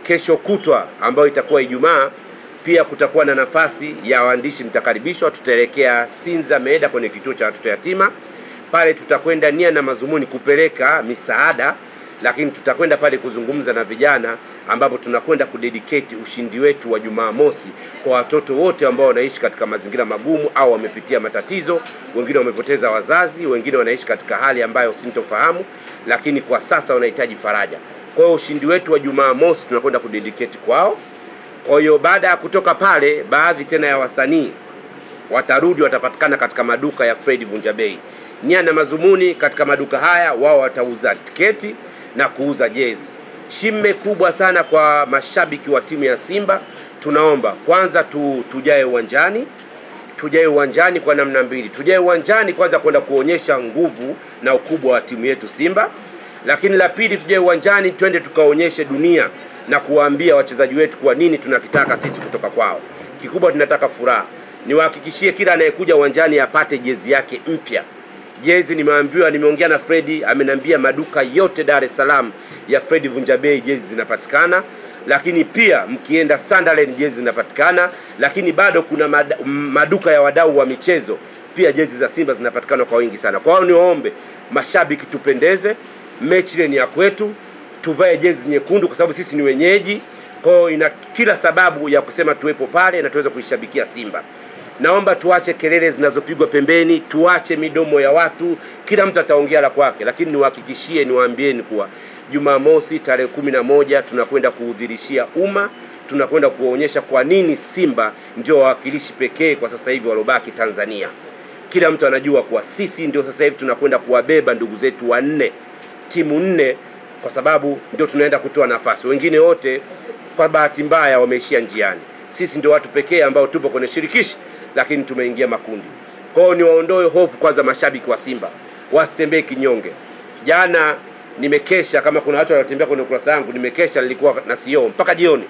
Kesho kutwa ambayo itakuwa Ijumaa, pia kutakuwa na nafasi ya waandishi, mtakaribishwa. Tutaelekea Sinza Meeda kwenye kituo cha watoto yatima. Pale tutakwenda nia na mazumuni kupeleka misaada, lakini tutakwenda pale kuzungumza na vijana, ambapo tunakwenda kudedicate ushindi wetu wa Jumamosi kwa watoto wote ambao wanaishi katika mazingira magumu au wamepitia matatizo. Wengine wamepoteza wazazi, wengine wanaishi katika hali ambayo sintofahamu, lakini kwa sasa wanahitaji faraja. Kwa hiyo ushindi wetu wa Jumamosi tunakwenda kudedicate kwao. Kwa hiyo baada ya kutoka pale, baadhi tena ya wasanii watarudi, watapatikana katika maduka ya Fred Vunjabei. Nia na mazumuni katika maduka haya, wao watauza tiketi na kuuza jezi. Shime kubwa sana kwa mashabiki wa timu ya Simba, tunaomba kwanza tu, tujae uwanjani tujae uwanjani kwa namna mbili. Tujae uwanjani kwanza kwenda kuonyesha nguvu na ukubwa wa timu yetu Simba, lakini la pili tujae uwanjani twende tukaonyeshe dunia na kuwaambia wachezaji wetu kwa nini tunakitaka sisi kutoka kwao. Kikubwa tunataka furaha. Niwahakikishie kila anayekuja uwanjani apate jezi yake mpya. Jezi nimeambiwa, nimeongea na Fredi, ameniambia maduka yote Dar es Salaam ya Fredi Vunjabei jezi zinapatikana, lakini pia mkienda Sunderland jezi zinapatikana, lakini bado kuna mad maduka ya wadau wa michezo pia jezi za Simba zinapatikana kwa wingi sana. Kwa hiyo niwaombe mashabiki, tupendeze, mechi ile ni ya kwetu, tuvae jezi nyekundu kwa sababu sisi ni wenyeji. Kwa hiyo ina kila sababu ya kusema tuwepo pale na tuweze kuishabikia Simba. Naomba tuache kelele zinazopigwa pembeni, tuache midomo ya watu, kila mtu ataongea la kwake, lakini niwahakikishie, niwaambieni kuwa Jumamosi tarehe kumi na moja tunakwenda kuudhirishia umma, tunakwenda kuwaonyesha kwa nini Simba ndio wawakilishi pekee kwa sasa hivi walobaki Tanzania. Kila mtu anajua kuwa sisi ndio sasa hivi tunakwenda kuwabeba ndugu zetu wanne, timu nne, kwa sababu ndio tunaenda kutoa nafasi. Wengine wote kwa bahati mbaya wameishia njiani. Sisi ndio watu pekee ambao tupo kwenye shirikishi, lakini tumeingia makundi. Kwa hiyo niwaondoe hofu kwanza, mashabiki wa Simba wasitembee kinyonge. Jana nimekesha, kama kuna watu wanatembea kwenye ukurasa wangu, nimekesha, nilikuwa na CEO mpaka jioni,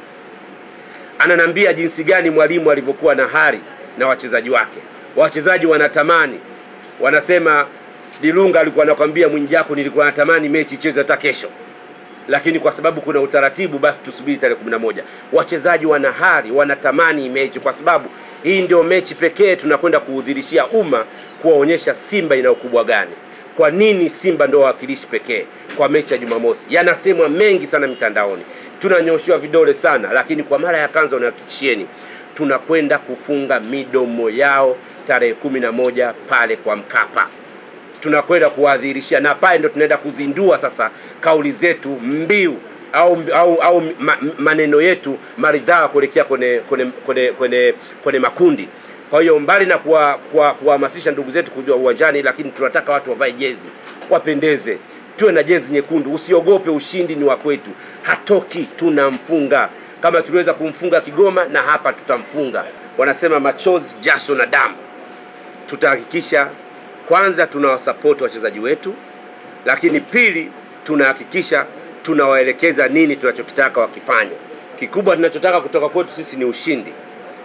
ananiambia jinsi gani mwalimu alivyokuwa na hari na wachezaji wake. Wachezaji wanatamani, wanasema Dilunga alikuwa anakwambia Mwijaku, nilikuwa natamani mechi icheze hata kesho lakini kwa sababu kuna utaratibu, basi tusubiri tarehe 11. Wachezaji wana hari, wanatamani mechi, kwa sababu hii ndio mechi pekee tunakwenda kuudhirishia umma, kuwaonyesha Simba ina ukubwa gani. Kwa nini Simba ndio wawakilishi pekee kwa mechi ya Jumamosi? Yanasemwa mengi sana mitandaoni, tunanyoshiwa vidole sana, lakini kwa mara ya kwanza unahakikishieni tunakwenda kufunga midomo yao tarehe kumi na moja pale kwa Mkapa tunakwenda kuwadhihirishia na pale ndo tunaenda kuzindua sasa kauli zetu mbiu au, au, au ma, maneno yetu maridhaa kuelekea kwenye kwenye kwenye kwenye kwenye makundi. Kwa hiyo mbali na kuwahamasisha ndugu zetu kujua uwanjani, lakini tunataka watu wavae jezi, wapendeze, tuwe na jezi nyekundu. Usiogope, ushindi ni wa kwetu, hatoki, tunamfunga kama tuliweza kumfunga Kigoma na hapa tutamfunga. Wanasema machozi, jasho na damu. Tutahakikisha kwanza tunawasapoti wachezaji wetu, lakini pili tunahakikisha tunawaelekeza nini tunachokitaka wakifanya. Kikubwa tunachotaka kutoka kwetu sisi ni ushindi.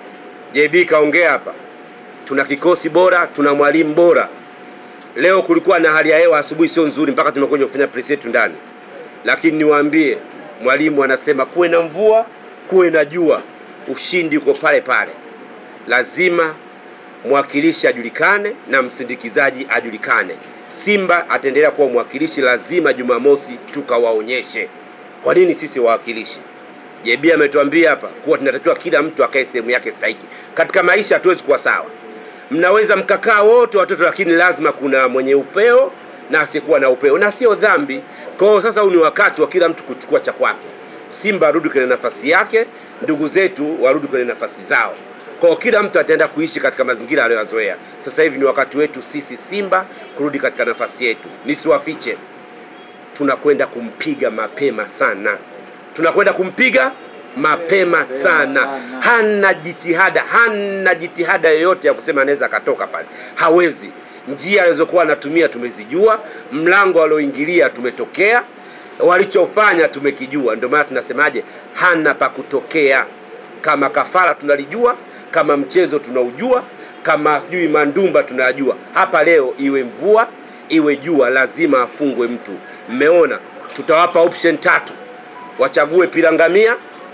JB kaongea hapa, tuna kikosi bora, tuna mwalimu bora. Leo kulikuwa na hali ya hewa asubuhi sio nzuri, mpaka tumekuja kufanya press yetu ndani, lakini niwaambie, mwalimu anasema kuwe na mvua, kuwe na jua, ushindi uko pale pale. Lazima mwakilishi ajulikane na msindikizaji ajulikane. Simba ataendelea kuwa mwakilishi, lazima Jumamosi tukawaonyeshe kwa nini sisi wawakilishi. JB ametuambia hapa kuwa tunatakiwa kila mtu akae sehemu yake stahiki. Katika maisha hatuwezi kuwa sawa, mnaweza mkakaa wote watoto, lakini lazima kuna mwenye upeo na asiyekuwa na upeo, na sio dhambi. Kwa hiyo sasa huu ni wakati wa kila mtu kuchukua cha kwake. Simba arudi kwenye nafasi yake, ndugu zetu warudi kwenye nafasi zao. Kwa kila mtu ataenda kuishi katika mazingira aliyoyazoea. Sasa hivi ni wakati wetu sisi Simba kurudi katika nafasi yetu. Nisiwafiche, tunakwenda kumpiga mapema sana, tunakwenda kumpiga mapema sana. Hana jitihada, hana jitihada yoyote ya kusema anaweza akatoka pale, hawezi. Njia alizokuwa anatumia tumezijua, mlango alioingilia tumetokea, walichofanya tumekijua. Ndio maana tunasemaje, hana pa kutokea. Kama kafara tunalijua kama mchezo tunaujua, kama sijui mandumba tunajua. Hapa leo iwe mvua iwe jua, lazima afungwe mtu. Mmeona, tutawapa option tatu, wachague pilangamia,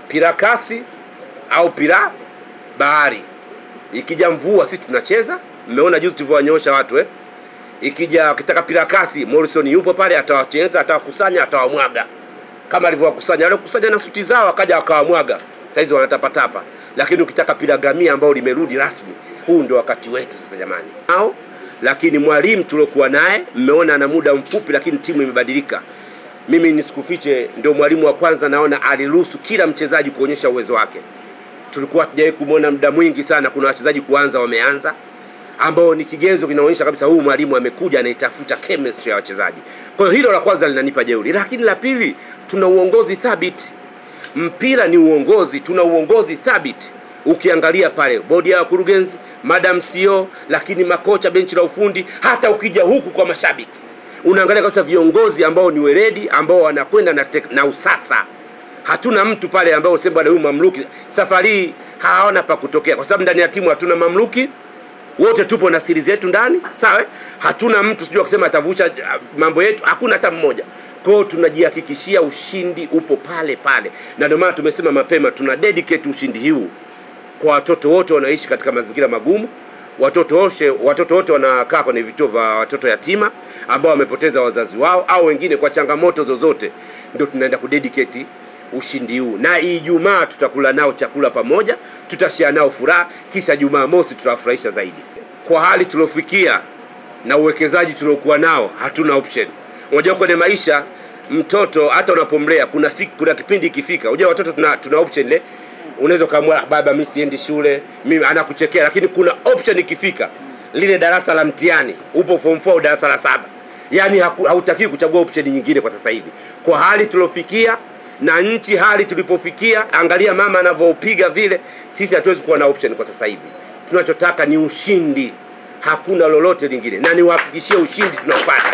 pira kasi au pira bahari. Ikija mvua sisi tunacheza, mmeona juzi tulivyowanyosha watu eh. Ikija wakitaka pira kasi, Morrison yupo pale, atawacheneza, atawakusanya, atawamwaga kama alivyowakusanya wale kusanya na suti zao, akaja akawamwaga, saizi wanatapatapa. Lakini ukitaka pira gamia ambao limerudi rasmi, huu ndio wakati wetu sasa jamani. Nao lakini mwalimu tuliokuwa naye mmeona ana muda mfupi, lakini timu imebadilika. Mimi nisikufiche, ndio mwalimu wa kwanza naona aliruhusu kila mchezaji kuonyesha uwezo wake. Tulikuwa hatujawahi kumwona muda mwingi sana, kuna wachezaji kuanza wameanza, ambao ni kigezo kinaonyesha kabisa huyu mwalimu amekuja anaitafuta chemistry ya wachezaji. Kwa hiyo hilo la kwanza linanipa jeuri, lakini la pili, tuna uongozi thabiti. Mpira ni uongozi, tuna uongozi thabiti. Ukiangalia pale bodi ya wakurugenzi, madam CEO, lakini makocha, benchi la ufundi, hata ukija huku kwa mashabiki unaangalia kabisa viongozi ambao ni weledi, ambao wanakwenda na, tek- na usasa. Hatuna mtu pale ambao useme bwana huyu mamluki. Safari hii hawana pa kutokea, kwa sababu ndani ya timu hatuna mamluki, wote tupo na siri zetu ndani, sawa? eh? Hatuna mtu sijui akisema atavusha ah, mambo yetu, hakuna hata mmoja. Kwa hiyo tunajihakikishia ushindi upo pale pale, na ndio maana tumesema mapema tuna dedicate ushindi huu kwa watoto wote wanaoishi katika mazingira magumu, watoto wote watoto wote wanakaa kwenye vituo vya watoto yatima ambao wamepoteza wazazi wao au wengine kwa changamoto zozote, ndio tunaenda kudedicate ushindi huu, na Ijumaa tutakula nao chakula pamoja, tutashare nao furaha, kisha Jumamosi tutawafurahisha zaidi. Kwa hali tuliofikia na uwekezaji tuliokuwa nao, hatuna option. Unajua kwenye maisha mtoto hata unapomlea kuna fik, kuna kipindi ikifika, unajua watoto tuna, tuna option ile unaweza ukamwambia baba, mimi siendi shule, mimi anakuchekea, lakini kuna option ikifika, lile darasa la mtihani, upo form 4 au darasa la saba, yani hautakiwi kuchagua option nyingine kwa sasa hivi, kwa hali tuliofikia na nchi hali tulipofikia, angalia mama anavyopiga vile, sisi hatuwezi kuwa na option kwa sasa hivi. Tunachotaka ni ushindi, hakuna lolote lingine, na niwahakikishie ushindi tunaupata,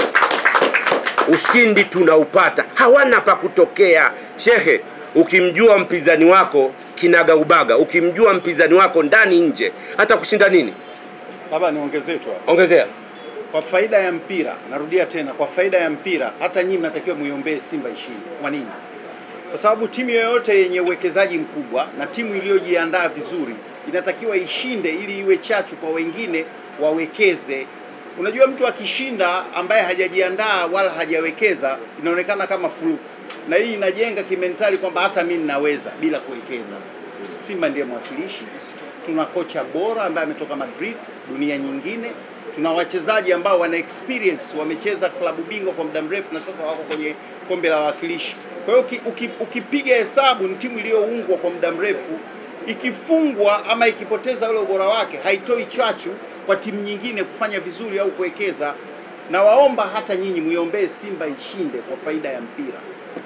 ushindi tunaupata, hawana pa kutokea. Shehe, ukimjua mpinzani wako kinaga ubaga, ukimjua mpinzani wako ndani nje, hata kushinda nini, Labda niongezee tu hapo. ongezea Kwa faida ya mpira, narudia tena, kwa faida ya mpira, hata nyinyi mnatakiwa muiombee Simba ishinde. Kwa nini? Kwa sababu timu yoyote yenye uwekezaji mkubwa na timu iliyojiandaa vizuri inatakiwa ishinde ili iwe chachu kwa wengine wawekeze. Unajua, mtu akishinda ambaye hajajiandaa wala hajawekeza inaonekana kama fluke, na hii inajenga kimentali kwamba hata mimi ninaweza bila kuwekeza. Simba ndiye mwakilishi. Tuna kocha bora ambaye ametoka Madrid, dunia nyingine. Tuna wachezaji ambao wana experience, wamecheza klabu bingwa kwa muda mrefu na sasa wako kwenye kombe la wawakilishi. Kwa hiyo uki- uki- ukipiga hesabu, ni timu iliyoungwa kwa muda mrefu. Ikifungwa ama ikipoteza ule ubora wake, haitoi chachu kwa timu nyingine kufanya vizuri au kuwekeza. Na waomba hata nyinyi muiombee Simba ishinde kwa faida ya mpira.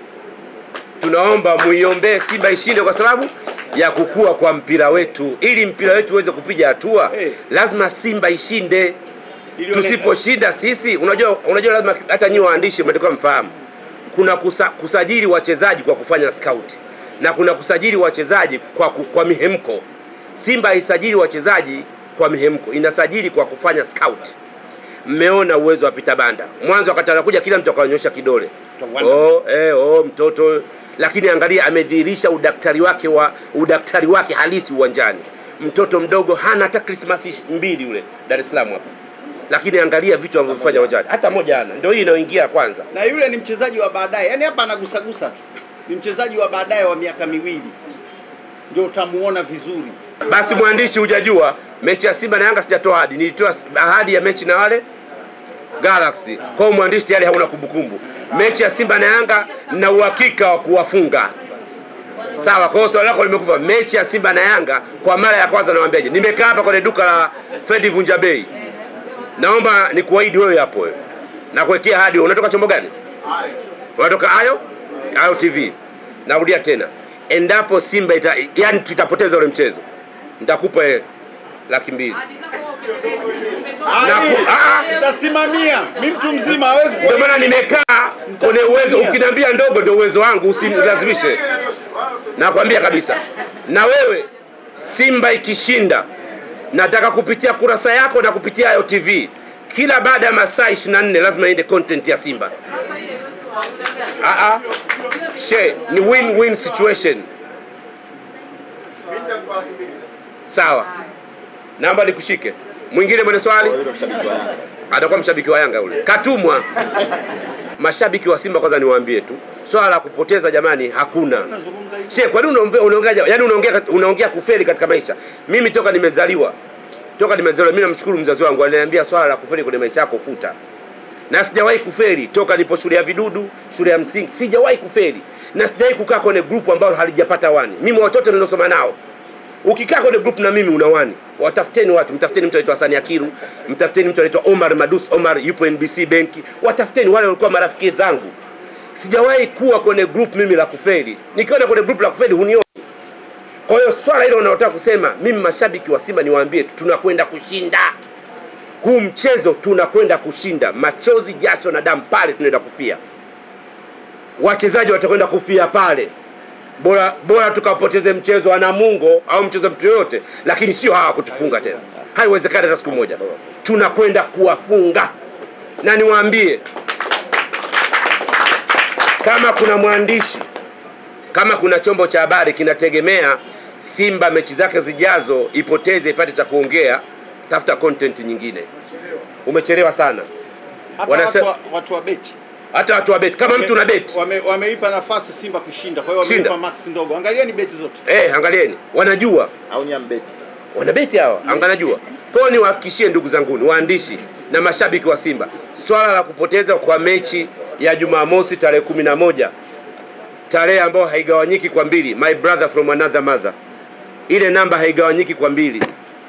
tunaomba muiombee Simba ishinde kwa sababu ya kukua kwa mpira wetu. Ili mpira wetu uweze kupiga hatua, Eh. lazima Simba ishinde. Ilionekana- Tusiposhinda sisi, unajua, unajua lazima hata nyinyi waandishi mnatakiwa mfahamu, kuna kusa, kusajili wachezaji kwa kufanya scout na kuna kusajili wachezaji kwa, ku- kwa mihemko. Simba haisajili wachezaji kwa mihemko, inasajili kwa kufanya scout. Mmeona uwezo wa Peter Banda, mwanzo wakati anakuja kila mtu akanyosha kidole Wanda. oh, eh, oh, mtoto lakini angalia amedhihirisha udaktari wake wa udaktari wake halisi uwanjani. Mtoto mdogo hana hata Krismasi mbili yule Dar es Salaam hapa, lakini angalia vitu anavyofanya uwanjani, hata moja hana. Ndio hii inayoingia kwanza. na yule ni mchezaji wa baadaye, yaani hapa anagusagusa tu, ni mchezaji wa baadaye wa miaka miwili, ndio utamuona vizuri. Basi mwandishi, hujajua mechi ya Simba na Yanga sijatoa ahadi, nilitoa ahadi ya mechi na wale Galaxy. Kwa hiyo mwandishi tayari hauna kumbukumbu. Mechi ya Simba na Yanga na uhakika wa kuwafunga. Sawa, kwa hiyo swali lako limekufa. Mechi ya Simba na Yanga kwa mara ya kwanza nawaambiaje? Nimekaa hapa kwenye duka la Fredi Vunja Bei. Naomba nikuahidi wewe hapo wewe. Na kuwekea ahadi. Unatoka chombo gani? Unatoka Ayo? Ayo TV. Narudia tena. Endapo Simba ita, yani tutapoteza ule mchezo. Nitakupa eh, laki mbili. Na ku- ah, ah. Tasimamia, mi mtu mzima hawezi Ndio maana nimekaa kwenye uwezo. Ukiniambia ndogo ndio uwezo wangu, usinilazimishe. Nakwambia kabisa. Na wewe Simba ikishinda, nataka kupitia kurasa yako na kupitia Ayo TV, kila baada ya masaa 24 lazima iende content ya Simba. Ah, ah. She, ni win-win situation. Sawa, naomba nikushike. Mwingine mwenye swali Yule mshabiki wa Yanga. atakuwa mshabiki wa Yanga ule, katumwa. Mashabiki wa Simba kwanza niwaambie tu, swala la kupoteza jamani, hakuna Nazungumza hivi. She, kwa nini unaongea unaongea yani unaongea unaongea kufeli katika maisha? Mimi toka nimezaliwa toka nimezaliwa mimi namshukuru mzazi wangu aliniambia swala la kufeli kwenye maisha yako futa. Na sijawahi kufeli toka nipo shule ya vidudu, shule ya msingi, sijawahi kufeli. Na sijawahi kukaa kwenye group ambalo halijapata wani. Mimi watoto niliosoma nao. Ukikaa kwenye group na mimi una wani. Watafuteni watu, mtafuteni mtu anaitwa Hasani Akiru, mtafuteni mtu anaitwa Omar Madus Omar yupo NBC benki. Watafuteni wale walikuwa marafiki zangu. Sijawahi kuwa kwenye group mimi la kufeli. Nikiona kwenye group la kufeli hunioni. Kwa hiyo swala hilo unaotaka kusema, mimi mashabiki wa Simba niwaambie tu, tunakwenda kushinda huu mchezo, tunakwenda kushinda. Machozi, jasho na damu pale tunaenda kufia, wachezaji watakwenda kufia pale. Bora bora tukapoteze mchezo wa Namungo au mchezo mtu yoyote, lakini sio hawa kutufunga tena. Haiwezekani hata siku moja. Tunakwenda kuwafunga, na niwaambie kama kuna mwandishi kama kuna chombo cha habari kinategemea Simba mechi zake zijazo ipoteze ipate cha kuongea, tafuta content nyingine. Umechelewa sana. Hata Wanase- watu wa- watu wa beti Hata watu wa beti, kama mtu una beti wame, wameipa nafasi Simba kushinda, kwa hiyo Shinda. wameipa max ndogo. Angalieni beti zote. eh, angalieni, wanajua Au ni ambeti. wana beti hawa, anganajua. Kwa hiyo niwahakikishie ndugu zanguni waandishi na mashabiki wa Simba, swala la kupoteza kwa mechi ya Jumamosi tarehe kumi na moja tarehe ambayo haigawanyiki kwa mbili, my brother from another mother, ile namba haigawanyiki kwa mbili.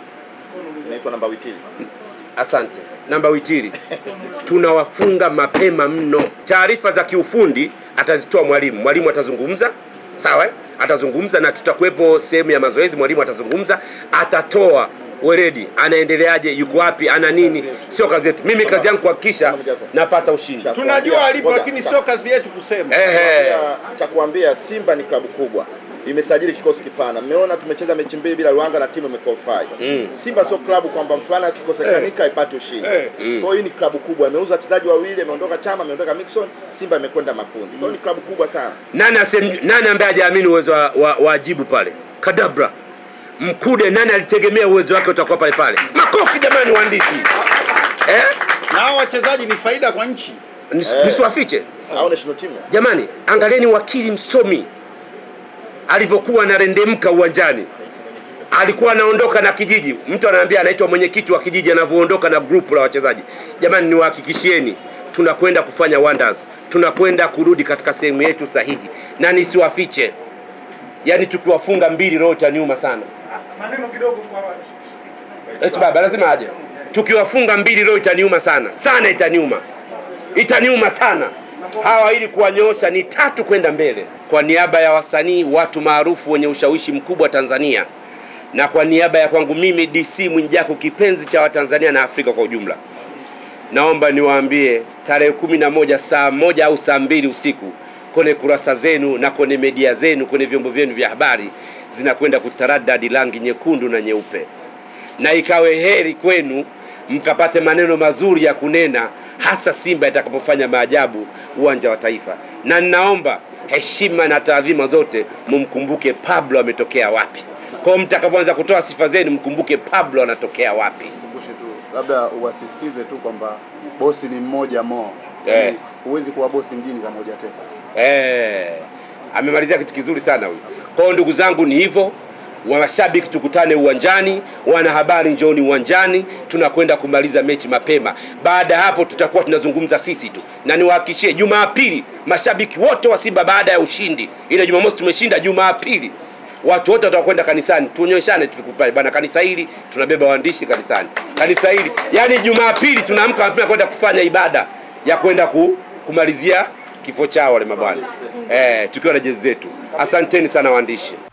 Inaitwa namba witili. Asante. Namba witiri, tunawafunga mapema mno. Taarifa za kiufundi atazitoa mwalimu, mwalimu atazungumza, sawa eh? Atazungumza na tutakuwepo sehemu ya mazoezi, mwalimu atazungumza, atatoa weredi, anaendeleaje, yuko wapi, ana nini. Sio kazi yetu. Mimi kazi yangu kuhakikisha napata ushindi. Tunajua alipo, Ngoja, lakini sa- sio kazi yetu kusema. Ehe. Cha- cha kuambia Simba ni klabu kubwa imesajili kikosi kipana. Mmeona tumecheza mechi mbili bila Luanga na timu imequalify. Mm. Simba sio klabu kwamba mfulana akikosekanika ipate ushindi. Eh. Kwa hiyo hii ni klabu kubwa, imeuza wachezaji wawili, ameondoka Chama, ameondoka Mixon, Simba imekwenda makundi. Kwa hiyo ni klabu kubwa sana. Nani asem, nani ambaye hajaamini uwezo wa, wa, wa ajibu pale? Kadabra. Mkude nani alitegemea uwezo wake utakuwa pale pale? Makofi jamani waandishi. Eh? Na hao wachezaji ni faida kwa nchi. Nis, Eh. Nisiwafiche. Au national team. Jamani, angalieni wakili msomi alivyokuwa anarendemka uwanjani, alikuwa anaondoka na kijiji. Mtu anaambia anaitwa mwenyekiti wa kijiji, anavyoondoka na grupu la wachezaji. Jamani, niwahakikishieni tunakwenda kufanya wonders, tunakwenda kurudi katika sehemu yetu sahihi, na nisiwafiche, yaani tukiwafunga mbili roho itaniuma sana. maneno kidogo kwa Eti baba lazima aje. Tukiwafunga mbili leo itaniuma sana sana, itaniuma itaniuma sana hawa, ili kuwanyoosha ni tatu kwenda mbele. Kwa niaba ya wasanii, watu maarufu wenye ushawishi mkubwa Tanzania, na kwa niaba ya kwangu mimi DC Mwijaku, kipenzi cha Watanzania na Afrika kwa ujumla, naomba niwaambie tarehe kumi na moja saa moja au saa mbili usiku kwenye kurasa zenu na kwenye media zenu, kwenye vyombo vyenu vya habari zinakwenda kutaradadi rangi nyekundu na nyeupe na ikawe heri kwenu mkapate maneno mazuri ya kunena, hasa Simba itakapofanya maajabu uwanja wa Taifa. Na ninaomba heshima na taadhima zote mumkumbuke Pablo ametokea wapi. Kwa hiyo mtakapoanza kutoa sifa zenu, mkumbuke Pablo anatokea wapi. Kumbushe tu labda uwasisitize tu kwamba bosi ni mmoja mo, Eh. Yaani, huwezi kuwa bosi mjini kama hujateka. Eh, amemalizia kitu kizuri sana huyu. Kwa hiyo ndugu zangu, ni hivyo. Washabiki tukutane uwanjani, wanahabari njooni uwanjani, tunakwenda kumaliza mechi mapema. Baada ya hapo tutakuwa tunazungumza sisi tu, na niwahakikishie, Jumapili mashabiki wote wa Simba baada ya ushindi, ile Jumamosi tumeshinda, Jumapili watu wote watakwenda kanisani, tuonyeshane tukupae bana, kanisa hili tunabeba waandishi kanisani, kanisa hili yani, Jumapili tunaamka mapema kwenda kufanya ibada ya kwenda ku, kumalizia kifo chao wale mabwana eh, tukiwa na jezi zetu. Asanteni sana waandishi.